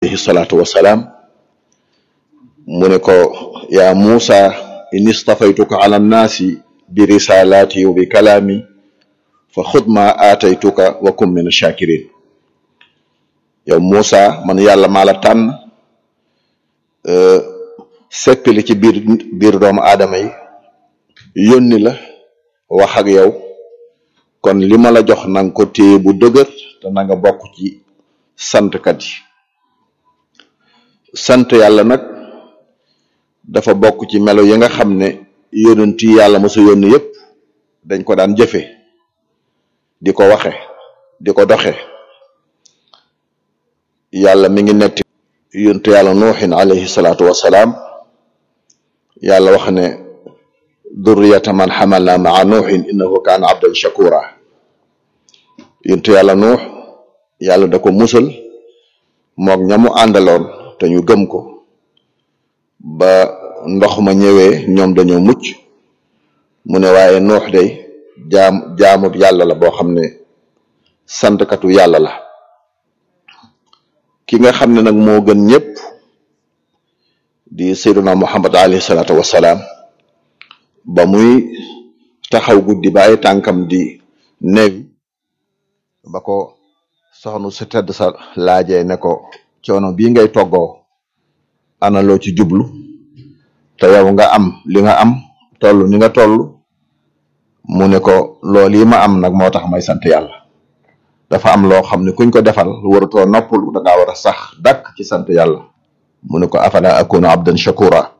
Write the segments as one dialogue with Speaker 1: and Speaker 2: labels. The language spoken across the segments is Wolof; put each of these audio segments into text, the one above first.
Speaker 1: alayhi salaatu wasalaam mu ne ko yaa Muusa inni stafaytuka ala nnaasi bi risalaati wa bi kalaami fa xud ma aataytuka wa kum min shakirin yow Muusa man yàlla maa la tànn seppili ci biir biir doomu aadama yi yónni la wax ak yow kon li ma la jox nanga ko téye bu dëgër te na nga bokk ci santkat yi sant yàlla nag dafa bokk ci melo yi nga xam ne yonent yi yàlla mosa yónni yépp dañ ko daan jëfe di ko waxe di ko doxe yàlla mi ngi netti yonent yàlla nuuxin alayhi salaatu wassalaam yàlla wax ne durriyata man xamalna maa nuuxin innahu kaana abdan shakura yonent yàlla nuux yàlla da ko musal moog ñamu àndaloon te ñu gëm ko ba ndox ma ñëwee ñoom dañoo mucc mu ne waaye nuux day jaam jaamut yàlla la boo xam ne santkatu yàlla la ki nga xam ne nag moo gën ñëpp di sayyiduna muhammad alayhi salaatu wassalaam ba muy taxaw guddi ba ay tànkam di neewi ba ko soxnu su tedd sa laajee ne ko coono bii ngay toggoo ana loo ci jublu te yow nga am li nga am toll ni nga toll mu ne ko loolu yi ma am nag moo tax may sant yàlla dafa am loo xam ne kuñ ko defal warutoo noppalu da ngaa war a sax dakk ci sant yàlla mu ne ko afala akunu abdan shakura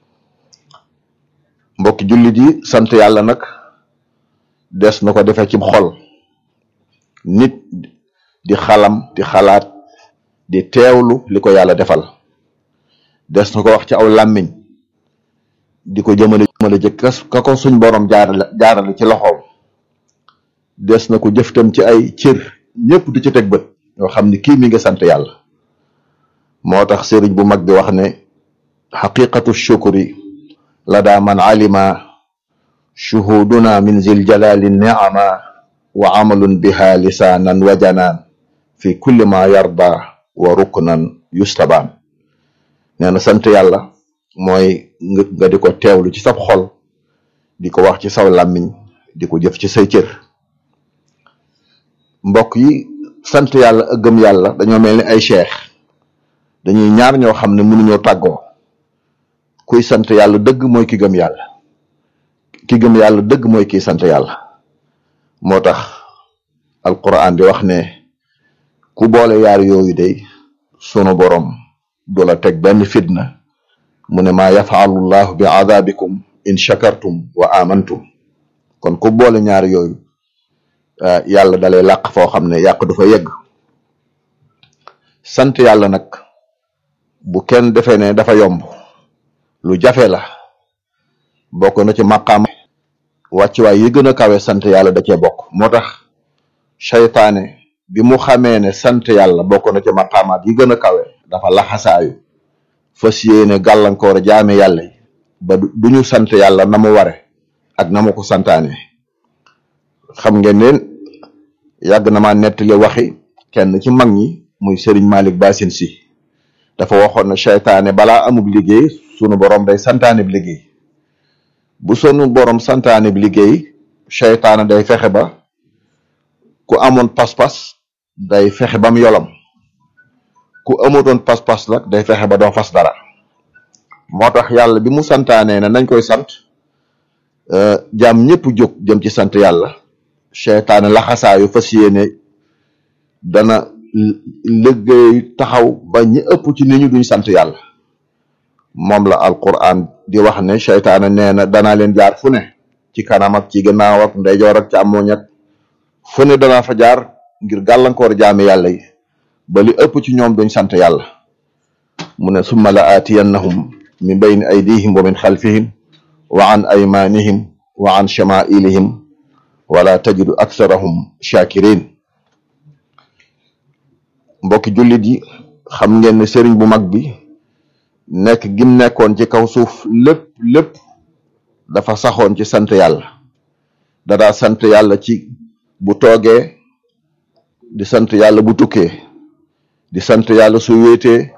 Speaker 1: mbokki jullit yi sant yàlla nag des na ko defee ci xol nit di xalam di xalaat di teewlu li ko yàlla defal des na ko wax ci aw làmmiñ di ko jëmale jëmale jëkk ka ko suñ borom jaarale jaarale ci loxoom des na ko jëftam ci ay cër ñëpp di ci teg bët yoo xam ni kii mi ngi sant yàlla moo tax sëriñ bu mag bi wax ne xaqiqatu shukri la daa man alima shuhuduna min zil jalali niama wa amalun biha lisaanan wa janaan fi kulli ma yarda wa ruknan yustabaan nee na sant yàlla mooy nga di ko teewlu ci sab xol di ko wax ci saw làmmiñ di ko jëf ci say cër mbokk yi sant yàlla ak gëm yàlla dañoo mel ni ay cheikh dañuy ñaar ñoo xam ne mënuñoo tàggoo kuy sant yàlla dëgg mooy ki gëm yàlla ki gëm yàlla dëgg mooy kiy sant yàlla moo tax alquran di wax ne ku boole yaar yooyu day sunu borom du la teg benn fitna mu ne maa yafaalu llahu bi adabikum in shakartum wa amantum kon ku boole ñaar yooyu yàlla dalay làq foo xam ne yàq du fa yegg sant yàlla nag bu kenn defee ne dafa yomb lu jafe la bokk na ci maqaam wàccuwaay yi gën a kawe sant yàlla da cee bokk moo tax seytaane bi mu xamee ne sant yàlla bokk na ci maqaamaat yi gën a kawe dafa laxasaayu fas yéene gàllankoor jaame yàlla yi ba du ñu sant yàlla na mu ware ak na mu ko santaane xam ngeen ne yàgg na ma nettali waxi kenn ci mag ñi muy Serigne Malick Bassine si dafa waxoon ne seytaane balaa amub liggéey sunu borom day santaane bi liggéey bu sunu borom santaane bi liggéey seytaane day fexe ba ku amoon pas-pas day fexe ba mu yolam ku amutoon pas-pas nag day fexe ba doo fas dara moo tax yàlla bi mu santaanee ne nañ koy sant jaam ñëpp jóg jëm ci sant yàlla seytaane laxasaayu fas yéene dana liggéey taxaw ba ñi ëpp ci nit ñu duñ sant yàlla moom la alquran di wax ne seytaane nee na danaa leen jaar fu ne ci kanam ak ci gannaaw ak ndeyjoor ak càmmoñ ak fu ne danaa fa jaar ngir gàllankoor jaami yàlla yi ba li ëpp ci ñoom duñ sant yàlla mu ne summa la aatiyannahum min bayni aydihim wa min xalfihim wa an aymanihim wa an shamailihim wala tajidu aktharahum shakirin mbokki jullit yi xam ngeen ne sëriñ bu mag bi nekk gim nekkoon ci kaw suuf lépp lépp dafa saxoon ci sant yàlla dadaa sant yàlla ci bu toogee di sant yàlla bu tukkee di sant yàlla su wéetee